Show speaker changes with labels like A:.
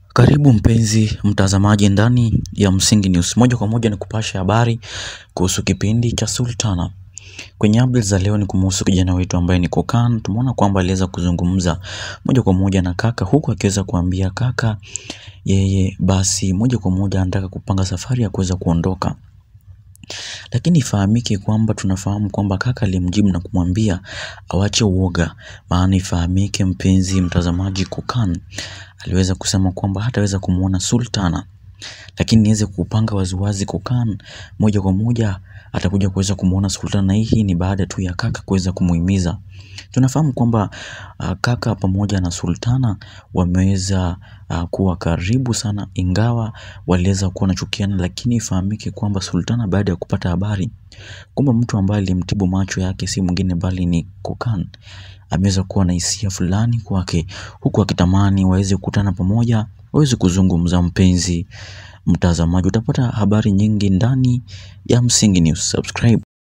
A: Karibu mpenzi mtazamaji ndani ya Msingi News. Moja kwa moja ni kupasha habari kuhusu kipindi cha Sultana. Kwenye updates za leo ni kumhusu kijana wetu ambaye ni Kokan. Tumeona kwamba aliweza kuzungumza moja kwa moja na kaka huku akiweza kuambia kaka yeye basi moja kwa moja anataka kupanga safari ya kuweza kuondoka. Lakini ifahamike kwamba tunafahamu kwamba kaka alimjibu na kumwambia awache uoga, maana ifahamike mpenzi mtazamaji, Kokan aliweza kusema kwamba hataweza kumwona Sultana, lakini niweze kupanga waziwazi, Kokan moja kwa moja atakuja kuweza kumwona Sultana, na hii ni baada tu ya kaka kuweza kumuhimiza. Tunafahamu kwamba uh, kaka pamoja na Sultana wameweza uh, kuwa karibu sana, ingawa waliweza kuwa nachukiana, lakini ifahamike kwamba Sultana baada ya kupata habari kwamba mtu ambaye alimtibu macho yake si mwingine bali ni Kokan, ameweza kuwa na hisia fulani kwake, huku akitamani waweze kukutana pamoja, waweze kuzungumza. Mpenzi mtazamaji, utapata habari nyingi ndani ya Msingi News. Subscribe.